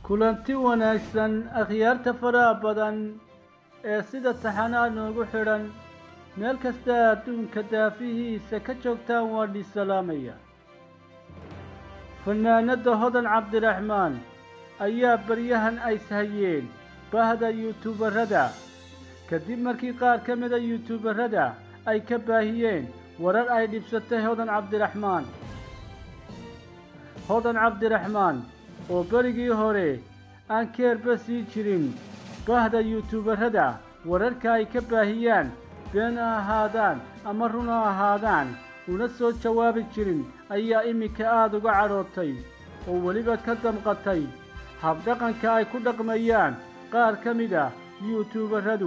kulanti wanaagsan akhyaarta faraha badan ee sida taxanaa noogu xidhan meel kasta adduunka daafihiisa ka joogtaan waa dhiisalaamaya fanaanadda hodan cabdiraxmaan ayaa baryahan ays hayeen baahda yuutuubarada kadib markii qaar ka mida yuutuubarada ay ka baahiyeen warar ay dhibsatay hodan cabdiraxmaan hodan cabdiraxmaan oo berigii hore aan keerba sii jirin bahda yuutuubarada wararka ay ka baahiyaan been ha ahaadaan ama run ha ahaadaan una soo jawaabi jirin ayaa iminka aada uga cadhootay oo weliba ka damqatay habdhaqanka ay ku dhaqmayaan qaar ka mid ah yuutuubaradu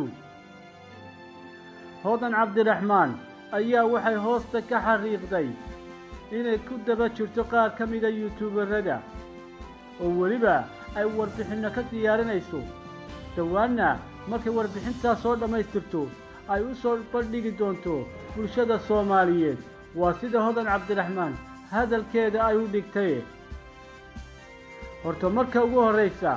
hodan cabdiraxmaan ayaa waxay hoosta ka xariiqday inay ku daba jirto qaar ka mida yuutuubarada oo weliba ay warbixinno ka diyaarinayso dhowaanna markay warbixintaas soo dhammaystirto ay u soo bandhigi doonto bulshada soomaaliyeed waa sida hodan cabdiraxmaan hadalkeeda ay u dhigtay horta marka ugu horraysa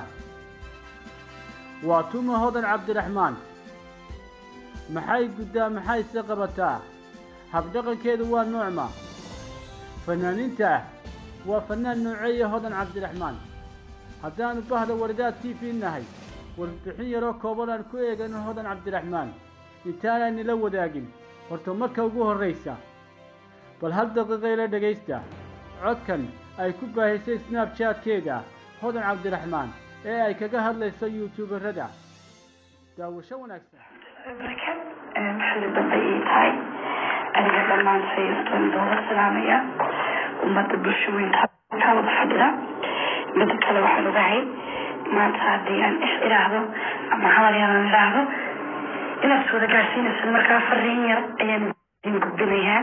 waa tuma hodan cabdiraxmaan maxay guddaa maxayse qabataa habdhaqankeedu waa noocma fanaaniinta waa fanaan nooceeya hodan cabdiraxmaan haddaanu bahda wardaad t v nahay warbixin yaroo kooban aan ku eegano hodan cabdiraxmaan intaanaan nila wadaagin horta marka ugu horraysa bal hal daqiiqayla dhegaysta codkan ay ku baahisay snabjaadkeeda hodan cabdiraxmaan ee ay kaga hadlayso yuutuubarada daawasho wanaagsan xili dambe ii tahay aniga dhammaan sayastan doola salaamaya ummadda bulsho weynta wada fadhida mida kale waxaan ogahay maanta haddii aan is idhaahdo ama hadal yar aan idhaahdo inaad is wada gaarsiinaysa markaa fariin yar ayaan idin gudbinayaa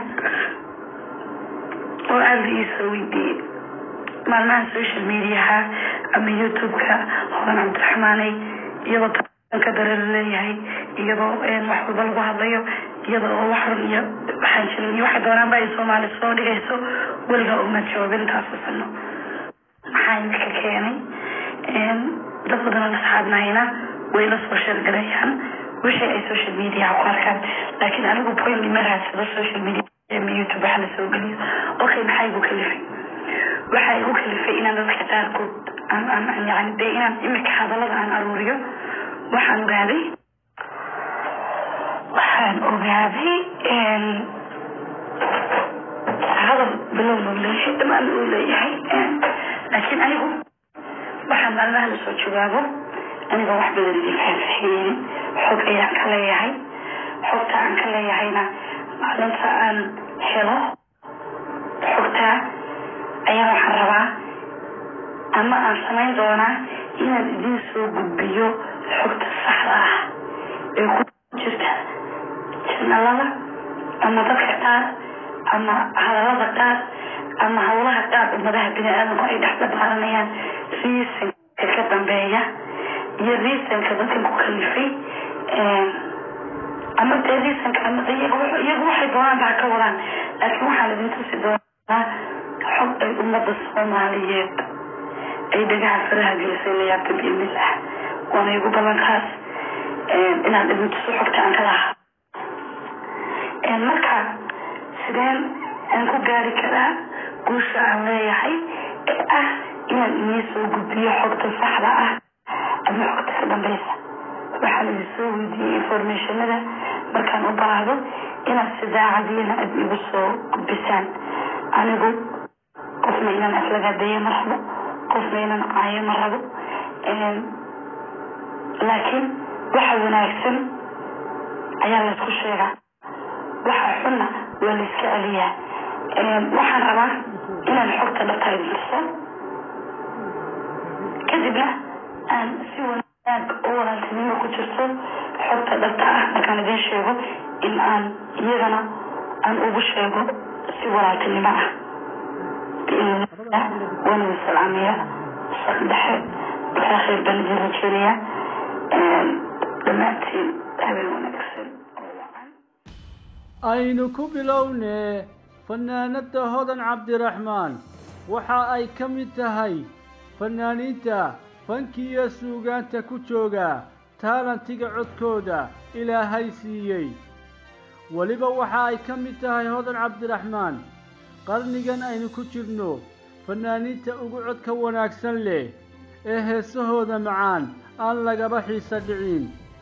oo aada la iisoo weydiiyey maalmaha social mediaha ama youtube-ka hodan cabdiraxmaaney iyadoo ka dareer leeyahay iyadoo wax walba lagu hadlayo iyada oo wax run iyo waxaan jirin iyo waxay doonaanba ay soomaali soo dhigayso weligaa uma jawaabin intaas sano maxaa imika keenay dad badanoo asxaabnahayna way la soo sheergalayaan wixii ay social media ku arkaan laakiin anigu point ma raadsado social media ama youtube waxa la soo geliyo okay maxaa igu kalifay waxaa igu kalifay inaan dadka qaarkood aan yani dee inaan imika hadallada aan aruuriyo waxaan ogaaday waxaan ogaaday hadal bilowna u leeyahay dhamaan uu leeyahay laakiin anigu waxaan maalmaha lasoo jawaabo anigoo wax badan idin faahfaahiyeynin xog ayaan ka leeyahay xogta aan ka leeyahayna maalinta aan helo xogtaa ayaa waxaan rabaa ama aan samayn doonaa inaan idin soo gudbiyo xogta saxda ah ee ku jirta janalada ama dadka qaar ama hadalada qaar ama hawlaha qaar ummadaha bini aadamku ay dhex dabaaranayaan riisanka ka dambeeya iyo riisanka dadkan ku kalifay ama dee riisanka ama iyagu waxay doonaan baa ka wadaan laakiin waxaan idin tusi doonaa xog ay ummadda soomaaliyeed ay dhagaha faraha gelisay layaabta biidnillah waana igu ballankaas inaan idin tuso xogta aan ka lahaa marka sideen aan ku gaari karaa guusha aan leeyahay ee ah inaan inii soo gudbiyo xogta saxda ah ama xogta ka dambeysa waxaan idin soo weydiiyey informationada markaan u baahdo inaad si daacadiyana aad igu soo gudbisaan anigu qofna inaan aflagaadeeyo ma rabo qofna inaan caayo ma rabo laakiin waxa wanaagsan ayaa laysku sheegaa waxa xunna waa layska celiyaa waxaan rabaa inaan xogta dhabta idin tuso kadibna aan si wanaag oo walaaltinimo ku jirto xogta dhabta ah markaan idin sheego in aan iyagana aan ugu sheego si walaaltinimo ah biidnillah waan idin salaamaya shaq dhexe ilaa khayr baan idin rajeenaya dhammaantiin habeen wanaagsan oo wacan aynu ku bilownee fanaanadda hodan cabdiraxmaan waxa ay ka mid tahay fanaaniinta fankiiyo suugaanta ku jooga taalantiga codkooda ilaahay siiyey weliba waxa ay ka mid tahay hodan cabdiraxmaan qarnigan aynu ku jirno fannaaniinta ugu codka wanaagsan leh ee heesahooda macaan aan lagaba xiisa dhicin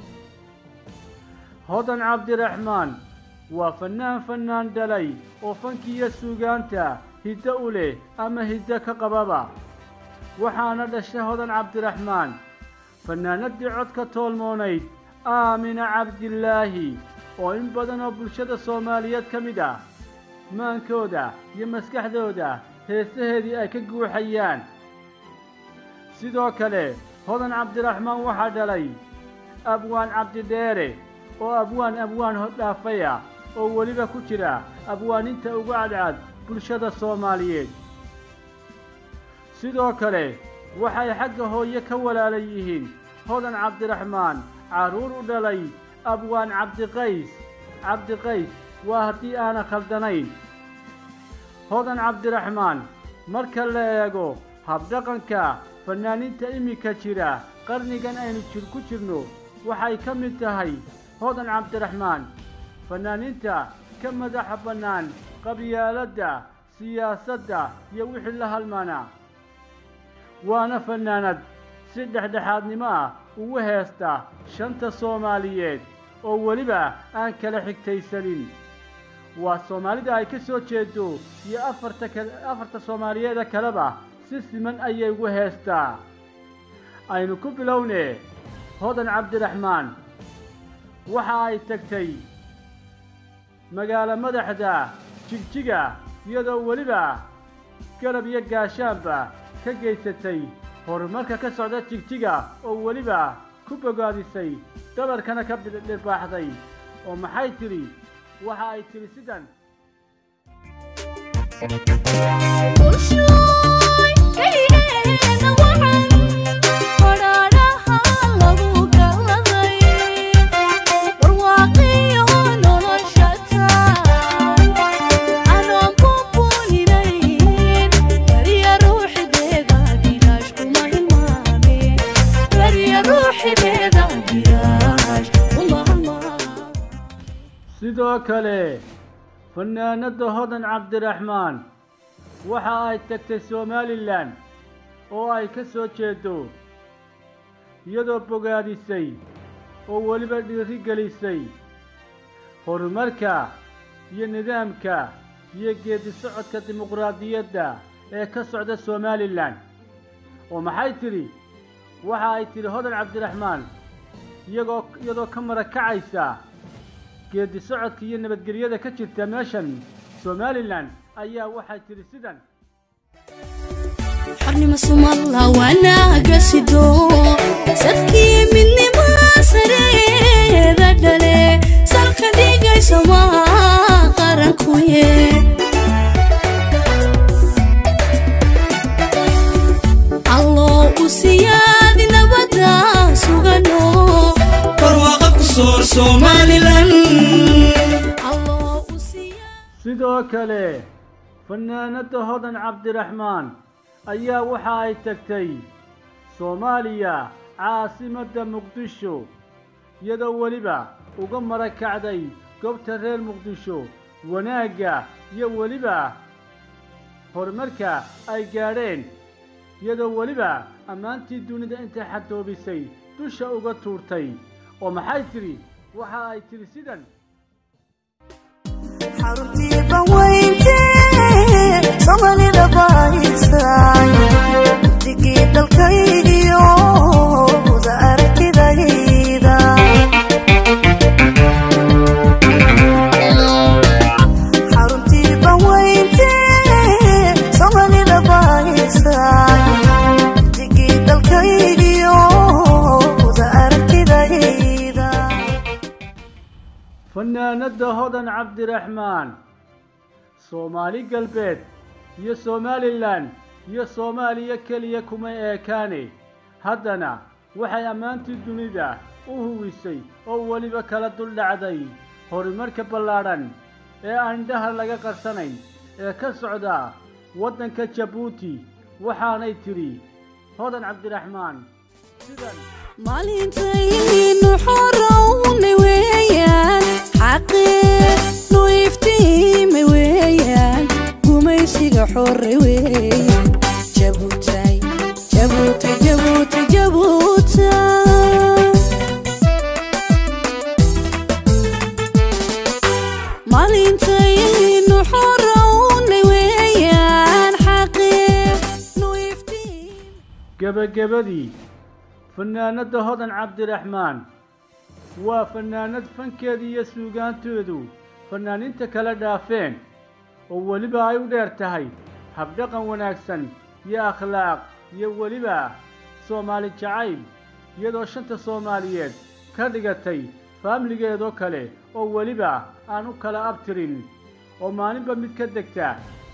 hodan cabdiraxmaan waa fannaan fannaan dhalay oo fankiiyo suugaanta hiddo u leh ama hiddo ka qababa waxaana dhashay hodan cabdiraxmaan fannaanadii codka toolmoonayd aamina cabdilaahi oo in badan oo bulshada soomaaliyeed ka mid ah maankooda iyo maskaxdooda heesaheedii ay ka guuxayaan sidoo kale hodan cabdiraxmaan waxaa dhalay abwaan cabdidheere oo abwaan abwaan hodhaafaya oo weliba ku jira abwaaninta ugu cadcad bulshada soomaaliyeed sidoo kale waxay xagga hooye ka walaala yihiin hodan cabdiraxmaan carruur u dhalay abwaan cabdiqays cabdiqays waa haddii aanan khaldanayn hodan cabdiraxmaan marka la eego habdhaqanka fannaaniinta iminka jira qarnigan aynu jir ku jirno waxay ka mid tahay hodan cabdiraxmaan fannaaniinta ka madaxa bannaan qabyaaladda siyaasadda iyo wixii la halmaana waana fannaanad si dhexdhexaadnimo ah ugu heesta shanta soomaaliyeed oo weliba aan kala xigtaysanin waa soomaalida ay ka soo jeedo iyo afarta afarta soomaaliyeeda kaleba si siman ayay ugu heestaa aynu ku bilowne hodan cabdiraxmaan waxa ay tagtay magaalo madaxda jigjiga iyadoo weliba garab iyo gaashaanba ka geysatay horumarka ka socda jigjiga oo weliba ku bogaadisay dabarkana ka dhirbaaxday oo maxay tidhi waxa ay tidhi sidan sidoo kale fannaanadda hodan cabdiraxmaan waxa ay tagtay somalilan oo ay ka soo jeedo iyadoo bogaadisay oo weliba dhiiri gelisay horumarka iyo nidaamka iyo geedi socodka dimuqraadiyadda ee ka socda somalilan oo maxay tidhi waxa ay tidhi hodan cabdiraxmaan iyagoo iyadoo ka marakacaysa geedi socodka iyo nabadgelyada ka jirta meeshan somalilan ayaa waxay tidhi sidan xornimo sumalla wanaaga sido sadkii midnima sareeda dhale salka dhigaysa maa qarankuye alloo u siyaadi nabada sugano barwaaqa ku soor somalilan alloo u siyaadi sidoo kale fannaanadda hodan cabdiraxmaan ayaa waxa ay tagtay soomaaliya caasimadda muqdisho iyadoo weliba uga marakacday goobta reer muqdisho wanaagga iyo weliba horumarka ay gaadheen iyadoo weliba ammaantii dunida intay xadoobisay dusha uga tuurtay oo maxay tidhi waxa ay tidhi sidan xaruntii banweyntee somalida bahaysay digii dalkaygiyo wada aragtidayda xaruntii banweyntee somalida bahaysay digii dalkaygiyo wada aragtidayda fannaanadda hodan cabdiraxmaan soomaali galbeed iyo somalilan iyo soomaaliya keliya kuma eekaane haddana waxay ammaantii dunida u huwisay oo weliba kala duldhacday horumarka ballaadhan ee aan indhaha laga qarsanayn ee ka socda waddanka jabuuti waxaanay tidhi hodan cabdiraxmaan sidan maalintaynu xorowna weeyaan xaqeenu iftiima weeyaan gumaysiga xore weeyaan jabutay jabutay jabutay jabutay maalintaynu xorowna weeyaan xaqeenu iftiima gebagabadii fanaanadda hodan cabdiraxmaan waa fanaanad fankeeda iyo suugaantoodu fanaaniinta kala dhaafeen oo weliba ay u dheer tahay habdhaqan wanaagsan iyo akhlaaq iyo weliba soomaali jacayl iyadoo shanta soomaaliyeed ka dhigatay faamiligeedoo kale oo weliba aan u kala abtirin oo maalinba mid ka degta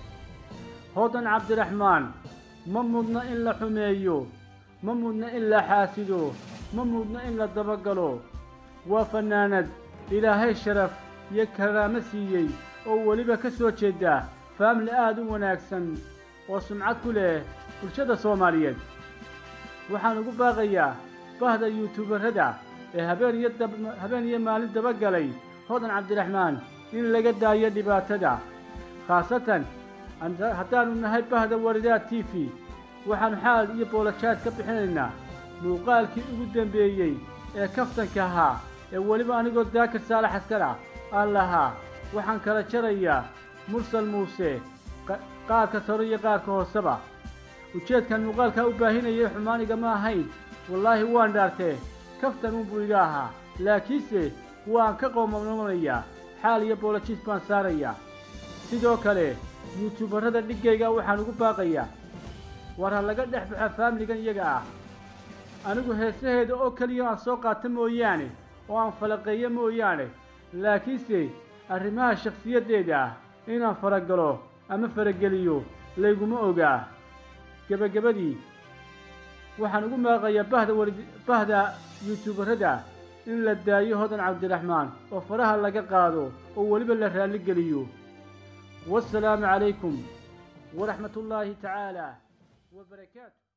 hodan cabdiraxmaan ma mudna in la xumeeyo ma mudna in la xaasido ma mudna in la dabagalo waa fanaanad ilaahay sharaf iyo karaamo siiyey oo weliba ka soo jeeda faamili aada u wanaagsan oo sumcad ku leh bulshada soomaaliyeed waxaan ugu baaqayaa bahda yuutubarada ee habeen iyo dab habeen iyo maalin dabagalay hodan cabdiraxmaan in laga daayo dhibaatada khaasatan anda- haddaanu nahay bahda waridaad t v waxaanu xaal iyo boolajaad ka bixinaynaa muuqaalkii ugu dambeeyey ee kaftanka ahaa ee weliba anigoo daakir saalax askar ah aan lahaa waxaan kala jarayaa mursal muuse qa- qaarka saro iyo qaarka hooseba ujeedkan muuqaalkaa u baahinayay xumaaniga ma ahayn wallaahi waan dhaartee kaftan unbuu iga ahaa laakiinse waan ka qoomamanayaa xaal iyo boolajiis baan saarayaa sidoo kale yuutubarada dhiggayga waxaan ugu baaqayaa war ha laga dhex baxo faamiligan iyaga ah anigu heesaheeda oo keliya aan soo qaata mooyaane oo aan falaqeeyo mooyaane laakiinse arrimaha shakhsiyaddeeda ah inaan faragalo ama farageliyo layguma ogaa gebagabadii waxaan ugu maaqayaa bahda wari bahda yuutubarada in la daayo hodan cabdiraxmaan oo faraha laga qaado oo weliba la raalli geliyo والسلام عليكم ورحمة الله تعالى وبركاته